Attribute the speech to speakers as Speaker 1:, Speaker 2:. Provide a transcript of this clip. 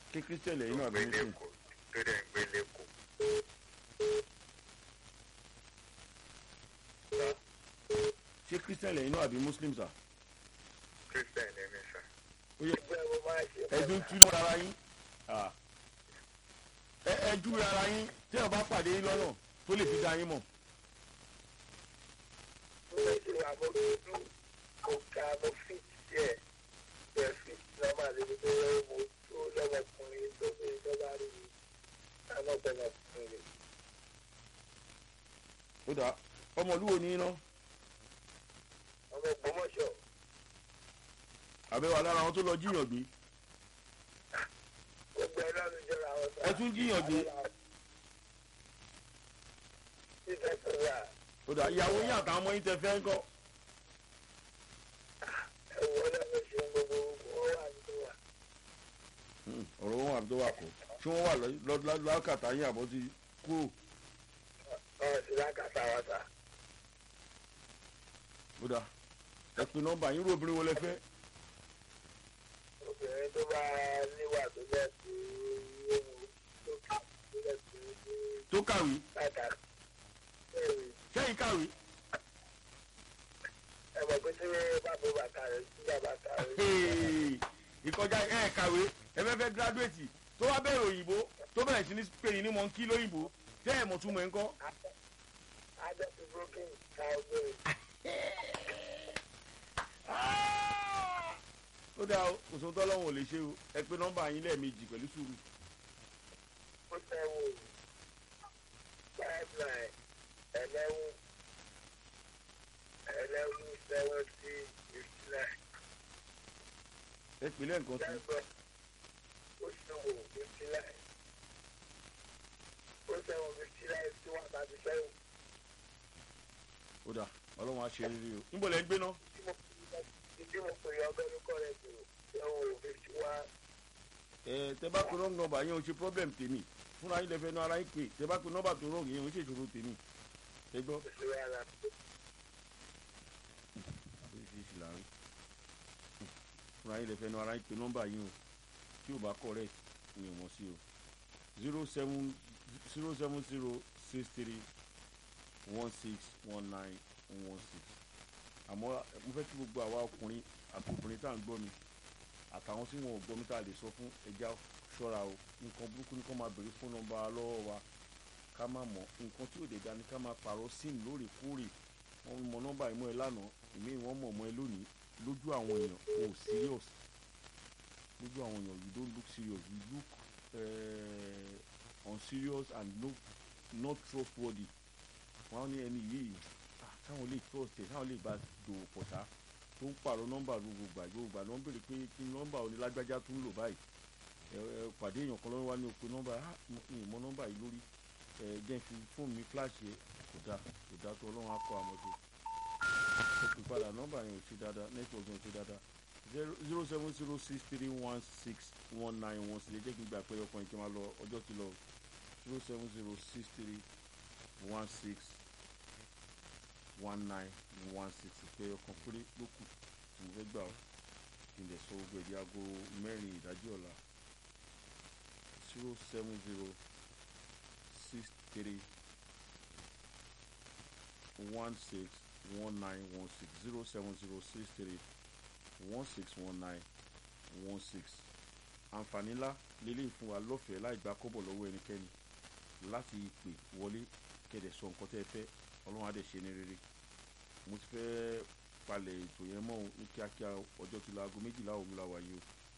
Speaker 1: kí christian lẹ́yìn
Speaker 2: tó
Speaker 1: náà
Speaker 2: ń
Speaker 1: bí
Speaker 2: gbé
Speaker 1: muslim
Speaker 2: lẹ́kọ̀ọ́ tó dẹ̀ ń gbé lẹ́kọ̀ọ́.
Speaker 1: ṣé christian lẹ́yìn náà àbí muslim sà.
Speaker 2: Christian ni mí sà.
Speaker 1: ó yẹ
Speaker 3: ẹgbẹ́ mo máa ṣe
Speaker 1: ẹdun tú mọ́ ara yín Ah. ẹ ẹ jú ara yín tí ẹ bá pàdé yín lọ́nà tó lè fi dá yín mọ̀.
Speaker 3: mo fẹ́ ṣe àmójútó mo ka mo fi díẹ̀ bẹ́ẹ̀ fi lọ́mọ àlejò tó yẹ mo tó lọ́mọkùnrin tó fi ìjọba rí mi àmọ́ gbọ́mọkùnrin
Speaker 1: ó dà ọmọlúwo ní iná
Speaker 3: ọmọ Ògbómọ̀ṣọ́
Speaker 1: àbẹ̀wò lára àwọn tó lọ jíyàn gbé
Speaker 3: gbogbo ẹ lọ́nu jọra àwọn sọ.
Speaker 1: ẹ tún jíyàn gbé
Speaker 3: Títẹ̀ sọ̀rọ̀ à
Speaker 1: ó dà ìyàwó yín àtàwọn ọmọ yín tẹ fẹ́ ń kọ́
Speaker 3: ẹ̀wọ̀n lọ́nu ṣe gbogbo ó wà nínú wa.
Speaker 1: Hmm, ọ̀rọ̀ wọn àbí tó wà kọ́ ṣé wọ́n wà lọ- lọ- lọ- lákàtà yín àbọ̀ ti kúrò
Speaker 3: Ọ̀rọ̀ sí lákàtà wa sà.
Speaker 1: ó dà ẹ pin nọ́mbà yín rò obìnrin wo lẹ fẹ́
Speaker 3: Obìnrin tó bá níwà tó bẹ́ẹ̀ tó yéwu tó kà tó bẹ́ẹ̀ tó ní
Speaker 1: tó kàwé
Speaker 3: kàkà. Bẹ́ẹ̀ni
Speaker 1: sẹ́yìn kàwé
Speaker 3: ẹ mọ̀ pé tí bàbá bàtà rẹ̀ sí bàbá kà rẹ̀.
Speaker 1: Hey, ìkọjá ẹ kàwé ẹ fẹ́ fẹ́ gíráduwétì tó wá bẹ̀rẹ̀ òyìnbó tó bẹ̀rẹ̀ sí ní pè yín ní mọ̀nkí lóyìnbó tẹ́ ẹ̀ mọ̀ túmọ̀ ẹ̀ ń kọ́.
Speaker 3: Adẹ́sí broken ká obìnrin.
Speaker 1: ó dáa o kò sóhun tọ́lọ́hún ò lè ṣe o ẹ pé nọ́mbà yín lẹ́ẹ̀mejì pẹ̀lú sùúrù
Speaker 3: Ó sẹ́wọ̀n five nine eleven eleven seventy fifty nine.
Speaker 1: ẹ pè lẹ́ẹ̀kan sí
Speaker 3: Lẹ́gbẹ̀ẹ́ ó sẹ́wọ̀n fifty nine. Ó sẹ́wọ̀n fifty nine sí one thirty seven.
Speaker 1: ó dáa ọlọ́run á ṣe rere o níbo lẹ́ ń gbé ná
Speaker 3: Tí mo tí mo pè é ọgbẹ́ ló kọ́ rẹ̀ tó sẹ́wọ̀n fifty one.
Speaker 1: ẹ tẹ bá pe wrong number yẹn o ṣe problem tèmi fúnra yín lẹ́fẹ̀ẹ́ náà ara yín pè tẹ bá pe nọ́mbà tó wrong yẹn o ṣe ìṣòro tèmi ẹ gbọ́.
Speaker 3: Oṣù yàrá.
Speaker 1: oríṣiríṣi là ń rí fúnra yín lẹ́fẹ̀ẹ́ náà ara yín pe nọ́mbà yín o tí ò bá correct ni ò mọ̀ sí o zero seven zero seven zero six three one six one nine one six àmọ́ mo fẹ́ kí gbogbo àwa ọkùnrin àtòkùnrin tá à ń gbọ́ mi àtàwọn tí wọn ò gbọ́ mi tá a lè sọ fún ẹja ṣọ́ra o nǹkan burúkú ni kó máa béèrè fún nọ́mbà lọ́wọ́ wa ká má mọ̀ nǹkan tí ò dé dání ká máa pààrọ̀ sim lóòrèkóòrè wọ́n mọ nọ́mbà ìmọ̀ ẹ lánàá ìmí wọ́n mọ̀ mọ́ ẹ lónìí lójú àwọn èèyàn o ò serious lójú àwọn èèyàn you don't look serious you look uh, unserious and no, not trustworthy wọ́n á ní ẹni yìí ah, táwọn lè trust ẹ̀ táwọn lè bá dòwò pọ̀ ṣá tó ń pààrọ̀ nọ́mbà gbogbo gbà gbogbo gbà ló ń béèrè pé kí nọ́mbà onílágbájá tún lò báyìí ẹ ẹ pàdé èèyàn kan lọ́wọ́ wá ní òpin nọ́mbà ah ìmọ̀ nọ́mbà yìí lórí ẹ jẹ́ fi fóònù mi flash yẹ kò dáa kò dáa tó ọlọ́run á kọ́ àmọ́ tó ó pè padà nọ́mbà yẹn ò ṣe dáadáa network yẹn ò ṣe dáadáa zero zero seven zero six three one six one nine one six ẹ jẹ́ kí n gbà pé ọkàn ìkí máa lọ ọjọ́ ti lọ zero seven zero six three one six one nine one six pé ọkàn péré ló kù tí mo fẹ́ gbà ọ́ kí n lè sọ gbogbo èdè aago mẹ́rin ìdájí ọ̀la zero seven zero six three one six one nine one six zero seven zero six three one six one nine one six àǹfààní ńlá lélẹ́yìn fún wa lọ́fẹ̀ẹ́ láì gba kọ́bọ̀ lọ́wọ́ ẹnikẹ́ni láti pè wọlé kẹ̀dẹ̀ sọ nǹkan tẹ́ ẹ fẹ́ ọlọ́run á dẹ̀ ṣe ní rere mo ti fẹ́ palẹ̀ ètò yẹn mọ́ ní kíákíá ọjọ́ ti la aago méjìlá òun la wà yìí o